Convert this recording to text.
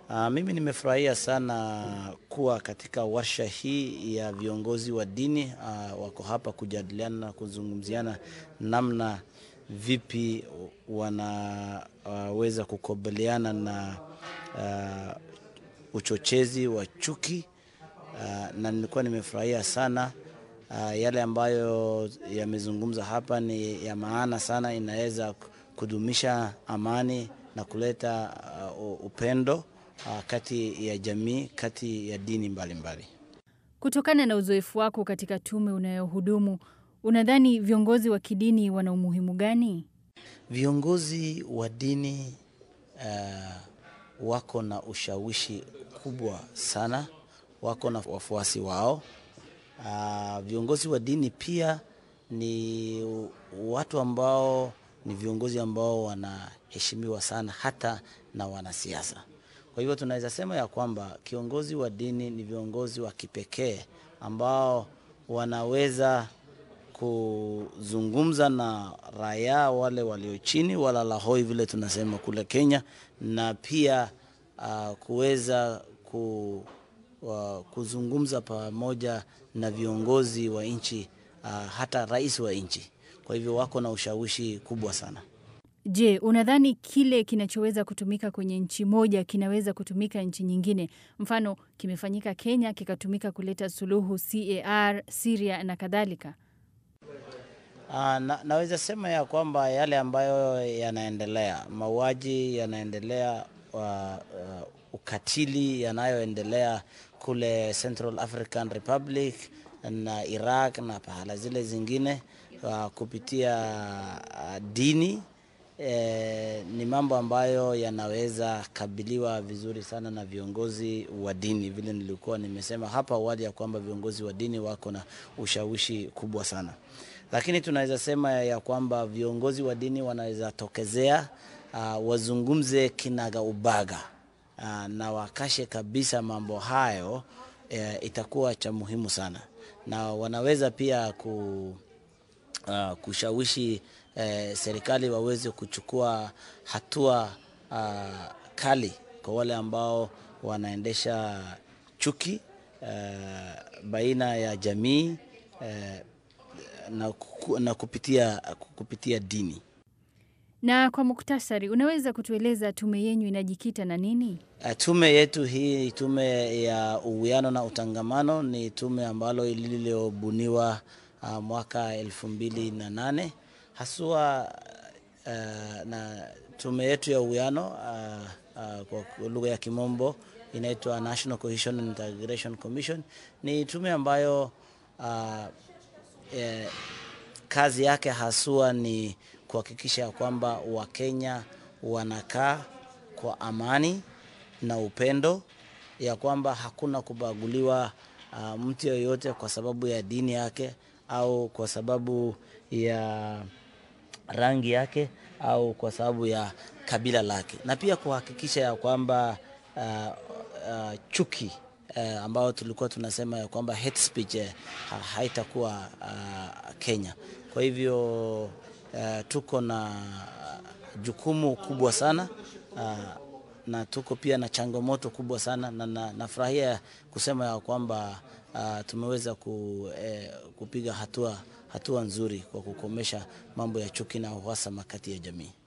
Uh, mimi nimefurahia sana kuwa katika warsha hii ya viongozi wa dini uh, wako hapa kujadiliana na kuzungumziana namna vipi wanaweza uh, kukabiliana na uh, uchochezi wa chuki uh, na nilikuwa nimefurahia sana uh, yale ambayo yamezungumza hapa ni ya maana sana, inaweza kudumisha amani na kuleta uh, upendo uh, kati ya jamii, kati ya dini mbalimbali mbali. Kutokana na uzoefu wako katika tume unayohudumu, unadhani viongozi wa kidini wana umuhimu gani? Viongozi wa dini uh, wako na ushawishi kubwa sana, wako na wafuasi wao. Uh, viongozi wa dini pia ni watu ambao ni viongozi ambao wanaheshimiwa sana hata na wanasiasa. Kwa hivyo tunaweza sema ya kwamba kiongozi wa dini ni viongozi wa kipekee ambao wanaweza kuzungumza na raia wale walio chini, wala hoi vile tunasema kule Kenya, na pia uh, kuweza ku, uh, kuzungumza pamoja na viongozi wa nchi uh, hata rais wa nchi. Kwa hivyo wako na ushawishi kubwa sana. Je, unadhani kile kinachoweza kutumika kwenye nchi moja kinaweza kutumika nchi nyingine? Mfano, kimefanyika Kenya kikatumika kuleta suluhu CAR, Syria na kadhalika. Uh, na, naweza sema ya kwamba yale ambayo yanaendelea, mauaji yanaendelea, uh, uh, ukatili yanayoendelea kule Central African Republic na Iraq na pahala zile zingine uh, kupitia uh, dini eh, ni mambo ambayo yanaweza kabiliwa vizuri sana na viongozi wa dini, vile nilikuwa nimesema hapa awali ya kwamba viongozi wa dini wako na ushawishi kubwa sana, lakini tunaweza sema ya kwamba viongozi wa dini wanaweza tokezea, uh, wazungumze kinaga ubaga uh, na wakashe kabisa mambo hayo, uh, itakuwa cha muhimu sana, na wanaweza pia ku, uh, kushawishi eh, serikali waweze kuchukua hatua uh, kali kwa wale ambao wanaendesha chuki uh, baina ya jamii uh, na, na kupitia, kupitia dini. Na kwa muktasari, unaweza kutueleza tume yenyu inajikita na nini? Uh, tume yetu hii, tume ya uwiano na utangamano, ni tume ambalo lililobuniwa uh, mwaka elfu mbili na nane haswa uh, na tume yetu ya uwiano uh, uh, kwa lugha ya Kimombo inaitwa National Cohesion and Integration Commission. Ni tume ambayo uh, eh, kazi yake haswa ni kuhakikisha kwamba Wakenya wanakaa kwa amani na upendo, ya kwamba hakuna kubaguliwa uh, mtu yoyote kwa sababu ya dini yake au kwa sababu ya rangi yake au kwa sababu ya kabila lake, na pia kuhakikisha ya kwamba uh, uh, chuki uh, ambayo tulikuwa tunasema ya kwamba hate speech uh, haitakuwa uh, Kenya. Kwa hivyo uh, tuko na jukumu kubwa sana uh, na tuko pia na changamoto kubwa sana na nafurahia na kusema ya kwamba uh, tumeweza ku, eh, kupiga hatua hatua nzuri kwa kukomesha mambo ya chuki na uhasama kati ya jamii.